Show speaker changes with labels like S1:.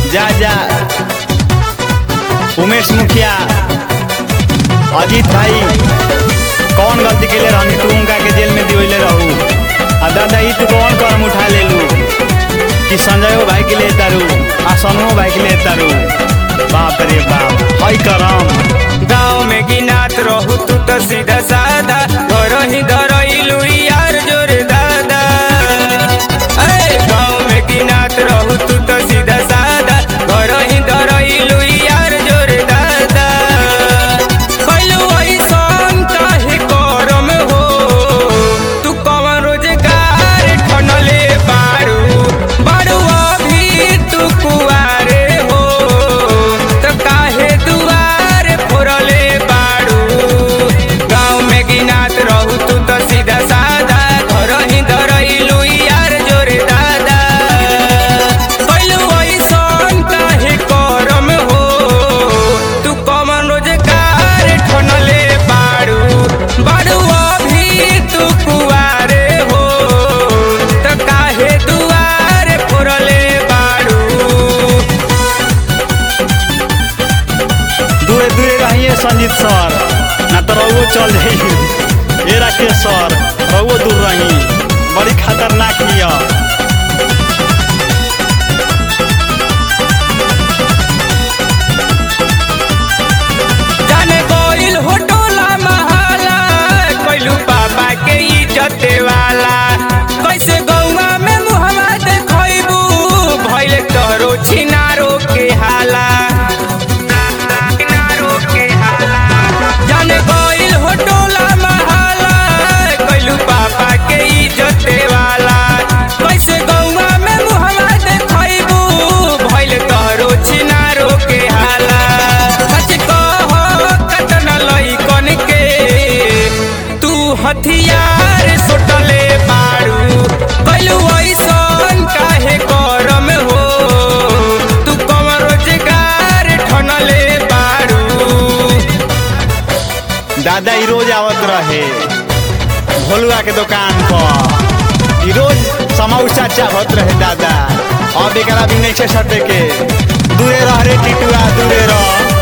S1: जा जा उमेश मुखिया अजीत भाई कौन गलती के लिए रहनी तू उनका के जेल में दिवले रहू आ दादा ई तू कौन करम उठा ले लू कि संजयो भाई के लिए तारू आ सनुओ भाई के लिए तारू बाप रे बाप हई करम
S2: गाँव में गिनात रहू तू तो सीधा साधा घर ही धरइलू यार जोर दादा ए गाँव में गिनात रहू तू तो सीधा साधा घर ही धरइलू यार जोर दादा कैलू ऐसन काहे करम हो तू कवन रोजगार ठनले बारू बारू अभी तू कुआरे हो तो काहे दुआर फोरले बारू गाँव में गिनात रहू तू तो सीधा साधा घर ही धरइलू यार जोरे दादा कैलू ऐसन काहे करम हो तू कमन रोजगार ठनले बारू बारू अभी तू कुआरे हो तो काहे दुआर फोरले बारू
S1: दूरे दूरे रहिए संजीत सर ना तो रहुओ चल जाई ए राकेश सर रहुओ दूर रही बड़ी खतरनाक हिया
S2: जाने गोइल हो टोला महाला कैलू बाबा के इज्जत वाला कैसे गौवा में मुहम्मा देखैबू भइल तोरो छिनारो के हाला छिनारो के हाला जाने गोइल हो टोला महाला कैलू बाबा के इज्जत वाला कैसे गौवा में मुहम्मा देखैबू भइल तोरो छिनारो के हाला सच कह कतन लइकन के तू हथियार सुटले बारू कैलू ऐसन काहे करम हो तू कम रोजगार ठनले बारू
S1: दादा ई रोज आवत रहे भोलुआ के दुकान पर ई रोज समौसा चाहत रहे दादा अब एकरा भी नहीं छे सटे के दूरे रह रे टिटुआ दूरे रह